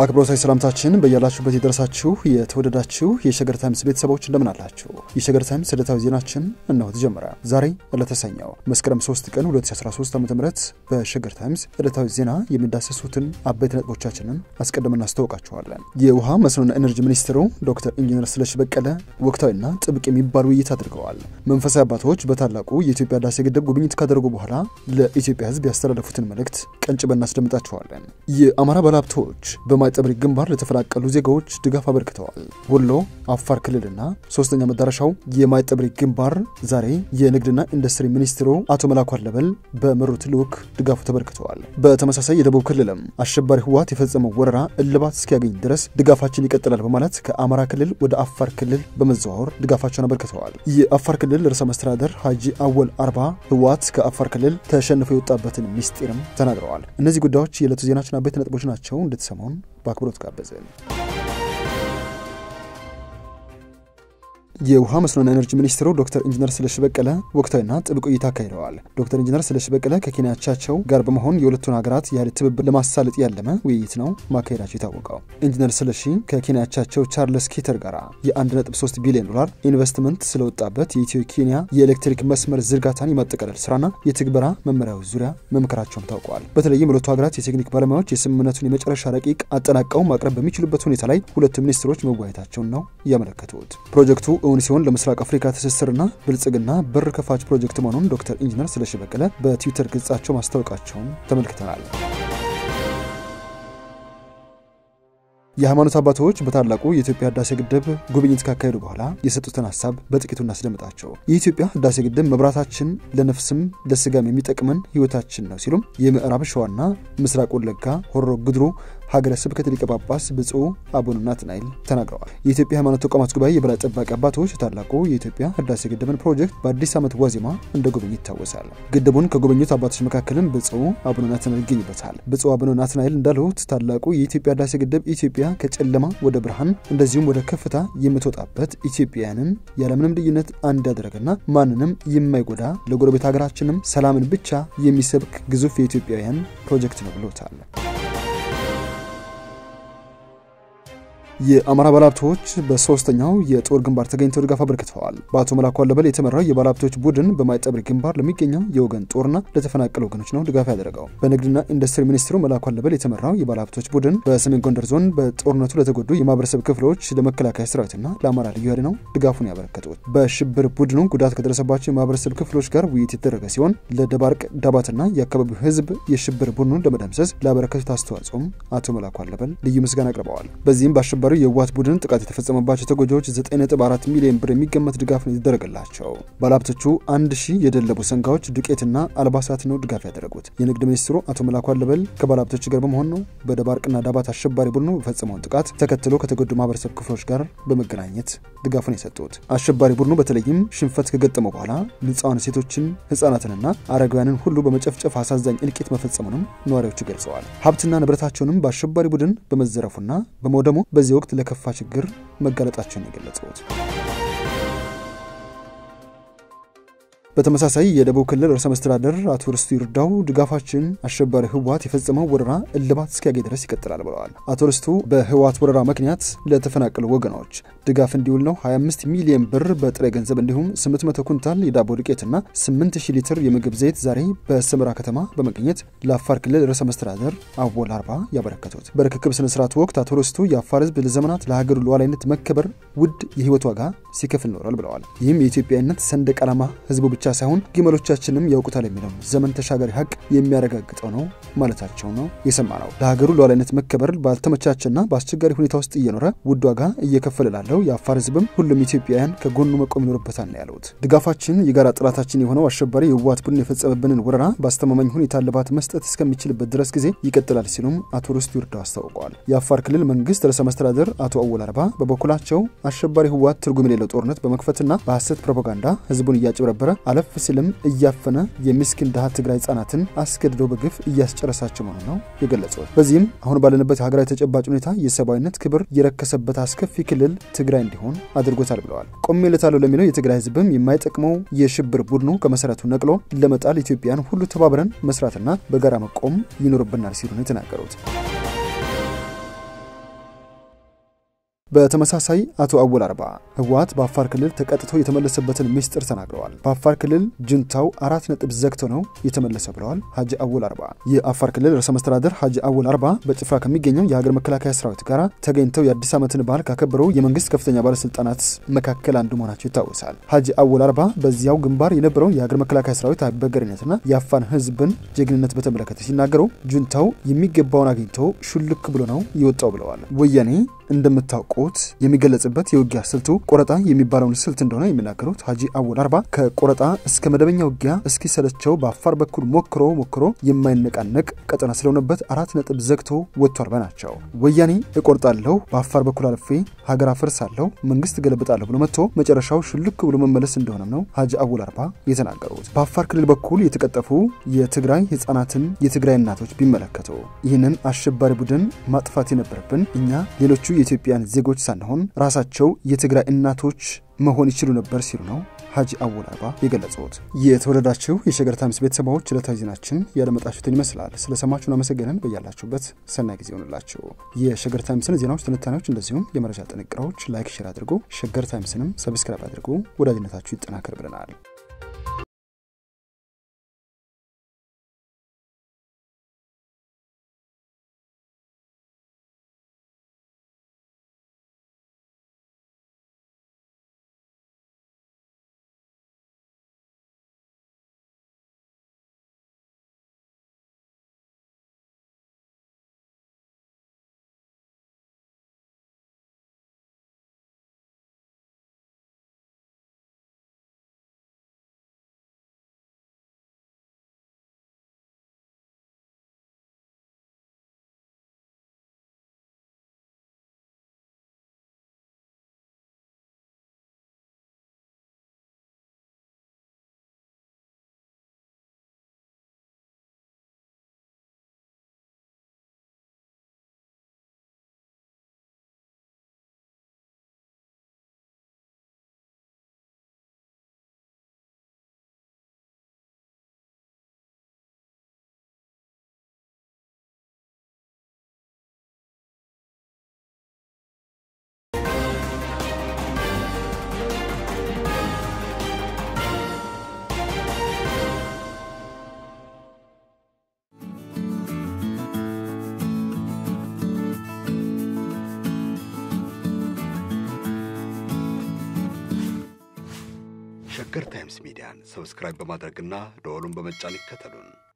አክብሮታዊ ሰላምታችን በያላችሁበት የደረሳችሁ የተወደዳችሁ የሸገር ታይምስ ቤተሰቦች እንደምን አላችሁ? የሸገር ታይምስ ዕለታዊ ዜናችን እነሆ ተጀመረ። ዛሬ ዕለተሰኘው መስከረም 3 ቀን 2013 ዓ ም በሸገር ታይምስ ዕለታዊ ዜና የሚዳሰሱትን አበይት ነጥቦቻችንን አስቀድመን እናስታውቃችኋለን። የውሃ መስኖና ኤነርጂ ሚኒስትሩ ዶክተር ኢንጂነር ስለሺ በቀለ ወቅታዊና ጥብቅ የሚባል ውይይት አድርገዋል። መንፈሳዊ አባቶች በታላቁ የኢትዮጵያ ህዳሴ ግድብ ጉብኝት ካደረጉ በኋላ ለኢትዮጵያ ህዝብ ያስተላለፉትን መልእክት ቀንጭበን እናስደምጣችኋለን። የአማራ ባለሀብቶች በማይጠብሪ ግንባር ለተፈናቀሉ ዜጋዎች ድጋፍ አበርክተዋል። ወሎ፣ አፋር ክልልና ሶስተኛ መዳረሻው የማይጠብሪ ግንባር ዛሬ የንግድና ኢንዱስትሪ ሚኒስትሩ አቶ መላኩ አለበል በመሩት ልዑክ ድጋፉ ተበርክተዋል። በተመሳሳይ የደቡብ ክልልም አሸባሪ ህወሓት የፈጸመው ወረራ እልባት እስኪያገኝ ድረስ ድጋፋችን ይቀጥላል በማለት ከአማራ ክልል ወደ አፋር ክልል በመዘዋወር ድጋፋቸውን አበርክተዋል። የአፋር ክልል ርዕሰ መስተዳደር ሀጂ አወል አርባ ህወሓት ከአፋር ክልል ተሸንፎ የወጣበትን ሚስጢርም ተናግረዋል። እነዚህ ጉዳዮች የዕለቱ ዜናችን አበይት ነጥቦች ናቸው። እንድትሰማውን በአክብሮት ጋበዝን። የውሃ መስኖና ኤነርጂ ሚኒስትሩ ዶክተር ኢንጂነር ስለሺ በቀለ ወቅታዊና ጥብቅ ውይይት አካሂደዋል። ዶክተር ኢንጂነር ስለሺ በቀለ ከኬንያ አቻቸው ጋር በመሆን የሁለቱን ሀገራት የኃይል ትብብር ለማሳለጥ ያለመ ውይይት ነው ማካሄዳቸው የታወቀው። ኢንጂነር ስለሺ ከኬንያ አቻቸው ቻርለስ ኬተር ጋር የ1.3 ቢሊዮን ዶላር ኢንቨስትመንት ስለወጣበት የኢትዮ ኬንያ የኤሌክትሪክ መስመር ዝርጋታን የማጠቃለል ስራና የትግበራ መመሪያዎች ዙሪያ መምከራቸውም ታውቋል። በተለይም ሁለቱ ሀገራት የቴክኒክ ባለሙያዎች የስምምነቱን የመጨረሻ ረቂቅ አጠናቀው ማቅረብ በሚችሉበት ሁኔታ ላይ ሁለቱ ሚኒስትሮች መወያየታቸውን ነው ያመለከቱት። ፕሮጀክቱ እውን ሲሆን ለምስራቅ አፍሪካ ትስስርና ብልጽግና በር ከፋች ፕሮጀክት መሆኑን ዶክተር ኢንጂነር ስለሺ በቀለ በትዊተር ገጻቸው ማስታወቃቸውን ተመልክተናል። የሃይማኖት አባቶች በታላቁ የኢትዮጵያ ህዳሴ ግድብ ጉብኝት ካካሄዱ በኋላ የሰጡትን ሀሳብ በጥቂቱ እናስደምጣቸው። የኢትዮጵያ ህዳሴ ግድብ መብራታችን ለነፍስም ለስጋም የሚጠቅመን ህይወታችን ነው ሲሉም የምዕራብ ሸዋና ምስራቅ ወለጋ ሆሮ ጉድሩ ሀገረ ስብከት ሊቀ ጳጳስ ብፁዕ አቡነ ናትናኤል ተናግረዋል። የኢትዮጵያ ሃይማኖት ተቋማት ጉባኤ የበላይ ጠባቂ አባቶች ታላቁ የኢትዮጵያ ህዳሴ ግድብን ፕሮጀክት በአዲስ ዓመት ዋዜማ እንደ ጎበኙ ይታወሳል። ግድቡን ከጎበኙት አባቶች መካከልም ብፁዕ አቡነ ናትናኤል ይገኙበታል። ብፁዕ አቡነ ናትናኤል እንዳሉት ታላቁ የኢትዮጵያ ህዳሴ ግድብ ኢትዮጵያ ከጨለማ ወደ ብርሃን እንደዚሁም ወደ ከፍታ የምትወጣበት ኢትዮጵያውያንን ያለምንም ልዩነት አንድ ያደረገና ማንንም የማይጎዳ ለጎረቤት ሀገራችንም ሰላምን ብቻ የሚሰብክ ግዙፍ የኢትዮጵያውያን ፕሮጀክት ነው ብሎታል። የአማራ ባለሀብቶች በሶስተኛው የጦር ግንባር ተገኝተው ድጋፍ አበርክተዋል። በአቶ መላኩ አለበል የተመራው የባለሀብቶች ቡድን በማይጠብሪ ግንባር ለሚገኘው የወገን ጦርና ለተፈናቀሉ ወገኖች ነው ድጋፍ ያደረገው። በንግድና ኢንዱስትሪ ሚኒስትሩ መላኩ አለበል የተመራው የባለሀብቶች ቡድን በሰሜን ጎንደር ዞን በጦርነቱ ለተጎዱ የማህበረሰብ ክፍሎች ለመከላከያ ሰራዊትና ለአማራ ልዩ ኃይል ነው ድጋፉን ያበረከቱት። በሽብር ቡድኑ ጉዳት ከደረሰባቸው የማህበረሰብ ክፍሎች ጋር ውይይት የተደረገ ሲሆን ለደባርቅ ዳባትና የአካባቢው ህዝብ የሽብር ቡድኑን ለመደምሰስ ላበረከቱት አስተዋጽኦም አቶ መላኩ አለበል ልዩ ምስጋና አቅርበዋል። በዚህም በአሸባሪ የህወሓት ቡድን ጥቃት የተፈጸመባቸው ተጎጂዎች 9.4 ሚሊዮን ብር የሚገመት ድጋፍ ነው የተደረገላቸው። ባለሀብቶቹ አንድ ሺህ የደለቡ ሰንጋዎች ዱቄትና አልባሳት ነው ድጋፍ ያደረጉት። የንግድ ሚኒስትሩ አቶ መላኩ አለበል ከባለሀብቶች ጋር በመሆን ነው በደባርቅና ዳባት አሸባሪ ቡድኑ የፈጸመውን ጥቃት ተከትሎ ከተጎዱ ማህበረሰብ ክፍሎች ጋር በመገናኘት ድጋፉን የሰጡት። አሸባሪ ቡድኑ በተለይም ሽንፈት ከገጠመው በኋላ ንጹሐን ሴቶችን፣ ህጻናትንና አረጋውያንን ሁሉ በመጨፍጨፍ አሳዛኝ እልቂት መፈጸሙንም ነዋሪዎቹ ገልጸዋል። ሀብትና ንብረታቸውንም በአሸባሪ ቡድን በመዘረፉና በመውደሙ በዚህ ወቅት ለከፋ ችግር መጋለጣቸውን የገለጹት በተመሳሳይ የደቡብ ክልል ርዕሰ መስተዳደር አቶ ርስቱ ይርዳው ድጋፋችን አሸባሪ ህወሓት የፈጸመው ወረራ እልባት እስኪያገኝ ድረስ ይቀጥላል ብለዋል። አቶ ርስቱ በህወሓት ወረራ ምክንያት ለተፈናቀሉ ወገኖች ድጋፍ እንዲውል ነው 25 ሚሊዮን ብር በጥሬ ገንዘብ እንዲሁም 800 ኩንታል የዳቦ ዱቄትና 8000 ሊትር የምግብ ዘይት ዛሬ በሰመራ ከተማ በመገኘት ለአፋር ክልል ርዕሰ መስተዳደር አወል አርባ ያበረከቱት። በርክክብ ስነ ስርዓቱ ወቅት አቶ ርስቱ የአፋር ህዝብ ለዘመናት ለሀገሩ ሉዓላዊነት መከበር ውድ የህይወት ዋጋ ሲከፍል ኖሯል ብለዋል። ይህም የኢትዮጵያዊነት ሰንደቅ ዓላማ ህዝቡ ብቻ ሳይሆን ግመሎቻችንም ያውቁታል የሚለው ዘመን ተሻጋሪ ሀቅ የሚያረጋግጠው ነው ማለታቸው ነው የሰማ ነው። ለሀገሩ ሉዓላዊነት መከበር ባልተመቻቸና በአስቸጋሪ ሁኔታ ውስጥ እየኖረ ውድ ዋጋ እየከፈለ ላለው የአፋር ህዝብም ሁሉም ኢትዮጵያውያን ከጎኑ መቆም ይኖርበታል ነው ያሉት። ድጋፋችን የጋራ ጠላታችን የሆነው አሸባሪ የህወሓት ቡድን የፈጸመብንን ወረራ በአስተማማኝ ሁኔታ እልባት መስጠት እስከሚችልበት ድረስ ጊዜ ይቀጥላል ሲሉም አቶ ርስቱ ይርዳው አስታውቀዋል። የአፋር ክልል መንግስት ርዕሰ መስተዳደር አቶ አወል አርባ በበኩላቸው አሸባሪ ህወሓት ትርጉም የሌለው ጦርነት በመክፈትና በሐሰት ፕሮፓጋንዳ ህዝቡን እያጭበረበረ አለፍ ሲልም እያፈነ የምስኪን ድሃ ትግራይ ህጻናትን አስገድዶ በግፍ እያስጨረሳቸው መሆኑ ነው የገለጹት። በዚህም አሁን ባለንበት የሀገራዊ ተጨባጭ ሁኔታ የሰብአዊነት ክብር የረከሰበት አስከፊ ክልል ትግራይ እንዲሆን አድርጎታል ብለዋል። ቆሜለታለሁ ለሚለው የትግራይ ህዝብም የማይጠቅመው የሽብር ቡድኑ ከመሰረቱ ነቅሎ ለመጣል ኢትዮጵያን ሁሉ ተባብረን መስራትና በጋራ መቆም ይኖርብናል ሲሉ ነው የተናገሩት። በተመሳሳይ አቶ አወል አርባ ህወሓት በአፋር ክልል ተቀጥቶ የተመለሰበትን ምስጢር ተናግረዋል። በአፋር ክልል ጁንታው አራት ነጥብ ዘግቶ ነው የተመለሰ ብለዋል ሀጂ አወል አርባ። የአፋር ክልል ርዕሰ መስተዳደር ሀጂ አወል አርባ በጭፍራ ከሚገኘው የሀገር መከላከያ ሰራዊት ጋር ተገኝተው የአዲስ ዓመትን በዓል ካከበሩ የመንግስት ከፍተኛ ባለስልጣናት መካከል አንዱ መሆናቸው ይታወሳል። ሀጂ አወል አርባ በዚያው ግንባር የነበረውን የሀገር መከላከያ ሰራዊት አይበገሬነትና የአፋን ህዝብን ጀግንነት በተመለከተ ሲናገሩ ጁንታው የሚገባውን አግኝቶ ሹልክ ብሎ ነው የወጣው ብለዋል። ወያኔ እንደምታውቁት የሚገለጽበት የውጊያ ስልቱ ቆረጣ የሚባለውን ስልት እንደሆነ የሚናገሩት ሀጂ አወል አርባ ከቆረጣ እስከ መደበኛ ውጊያ እስኪሰለቸው በአፋር በኩል ሞክሮ ሞክሮ የማይነቃነቅ ቀጠና ስለሆነበት አራት ነጥብ ዘግቶ ወጥቷል ባይ ናቸው። ወያኔ እቆርጣለሁ፣ በአፋር በኩል አልፌ ሀገር አፈርሳለሁ፣ መንግስት ገለብጣለሁ ብሎ መጥቶ መጨረሻው ሹልክ ብሎ መመለስ እንደሆነም ነው ሀጂ አወል አርባ የተናገሩት። በአፋር ክልል በኩል የተቀጠፉ የትግራይ ህጻናትን የትግራይ እናቶች ቢመለከቱ ይህንን አሸባሪ ቡድን ማጥፋት የነበረብን እኛ ሌሎቹ የኢትዮጵያን ዜጎች ሳንሆን ራሳቸው የትግራይ እናቶች መሆን ይችሉ ነበር ሲሉ ነው ሀጂ አወል አርባ የገለጹት። የተወደዳችሁ የሸገር ታይምስ ቤተሰባዎች ዕለታዊ ዜናችን ያደመጣችሁትን ይመስላል። ስለሰማችሁን አመሰገንን። በያላችሁበት ሰናይ ጊዜ ይሆንላችሁ። የሸገር ታይምስን ዜናዎች፣ ትንታኔዎች እንደዚሁም የመረጃ ጥንቅሮች ላይክ፣ ሼር አድርጉ። ሸገር ታይምስንም ሰብስክራይብ አድርጉ። ወዳጅነታችሁ ይጠናከር ብለናል። ሸገር ታይምስ ሚዲያን ሰብስክራይብ በማድረግና ደወሉን በመጫን ይከተሉን።